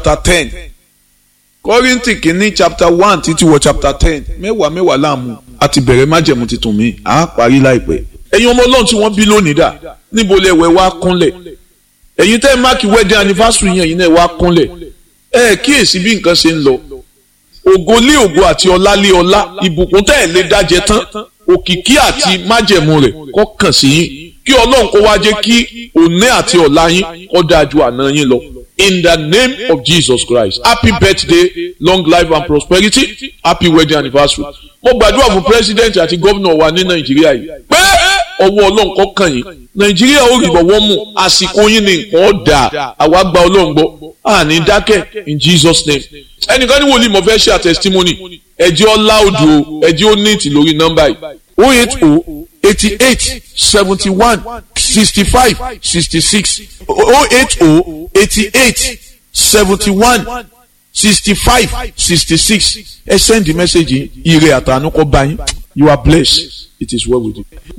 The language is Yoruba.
chapter ten kọ́rìntì kìíní chapter one títí wọ chapter ten mẹ́wàá mẹ́wàá láàmú àti bẹ̀rẹ̀ májẹ̀mú tuntun mi à á parí láìpẹ́. ẹ̀yin ọmọ ọlọ́run tí wọ́n bí lónìí dà níbo lẹ wẹ̀ wá kúnlẹ̀ ẹ̀yin tẹ́ ẹ máàkì wedding anniversary yẹn ẹ̀yin náà wá kúnlẹ̀ ẹ kíyèsí bí nǹkan ṣe ń lọ ògo lé ògo àti ọlá lé ọlá ìbùkún tẹ́ ẹ lè dájẹ tán òkìkí àti májẹ̀mú rẹ̀ kó kàn sí yín kí ọlọ́run kó wá jẹ́ kí òní àti ọ̀la yín kó dáa ju àná yín lọ in the name of Jesus Christ happy birthday long life and prosperity happy wedding anniversary mo gbàdúrà fún president àti gómìnà wa ní nàìjíríà yìí pé ọwọ́ ọlọ́run kó kàn yín nàìjíríà ó rí bọ̀wọ́ mú àsìkò yín ní nǹkan ọ̀dà àwa gba ọlọ́run gbọ́ àní dákẹ́ in Jesus name ẹnìkan ní wòlíì mo fẹ́ ṣe àtẹ̀sítímọ́nì ẹ̀jẹ̀ ọlá odò ẹ̀jẹ̀ ó ní ìtì lórí nọ́mbà yìí o eight o eighty eight seventy one sixty five sixty six o eight o eighty eight seventy one sixty five sixty six ẹ send the message ire àtànú kọ bá yín you are blessed it is well with you.